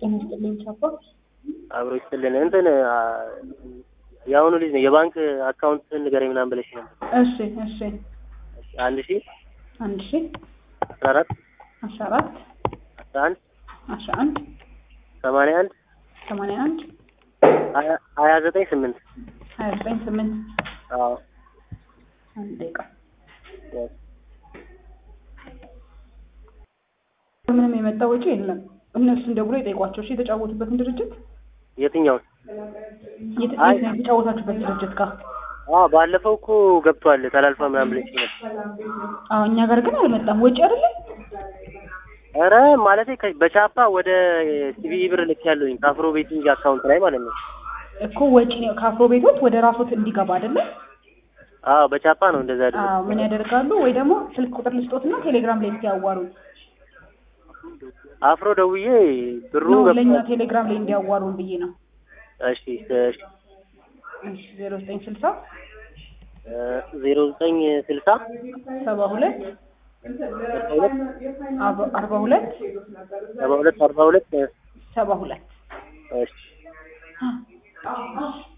ጤና ይስጥልኝ ቻፓ። አብሮ ይስጥልን። እንትን አ፣ የአሁኑ ልጅ ነው የባንክ አካውንት ንገረኝ ምናምን ብለሽ ነበር። እሺ እሺ አንድ ሺ አንድ ሺ አስራ አራት አስራ አራት አስራ አንድ አስራ አንድ ሰማንያ አንድ ሰማንያ አንድ ሀያ ሀያ ዘጠኝ ስምንት ሀያ ዘጠኝ ስምንት አዎ አንድ ደቂቃ ያው ምንም የመጣ ወጪ የለም። እነሱን ደውሎ የጠይቋቸው። እሺ የተጫወቱበትን ድርጅት የትኛውን? የት አይ- የት ነው የተጫወታችሁበት ድርጅት ጋር? አዎ ባለፈው እኮ ገብቷል ተላልፋ ምናምን ብለሽ ነበር። አዎ እኛ ጋር ግን አልመጣም። ወጪ አይደለም ኧረ ማለቴ ከ- በቻፓ ወደ ሲቢኢ ብር ልክ ያለኝ ከአፍሮ ቤቲንግ አካውንት ላይ ማለት ነው። እኮ ወጪ ነው ከአፍሮ ቤቶት ወደ ራሶት እንዲገባ አይደለም። አዎ በቻፓ ነው እንደዛ ያደረኩት። አዎ ምን ያደርጋሉ? ወይ ደግሞ ስልክ ቁጥር ልስጦትና ቴሌግራም ላይ እንዲያዋሩ አፍሮ ደውዬ ብሩ ነው ለእኛ ገብቷል። ቴሌግራም ላይ እንዲያዋሩን ብዬ ነው። እሺ እሺ እሺ ዜሮ ዘጠኝ ስልሳ ዜሮ ዘጠኝ ስልሳ ሰባ ሁለት አርባ ሁለት አርባ አርባ ሁለት ሰባ ሁለት አርባ ሁለት ሰባ ሁለት እሺ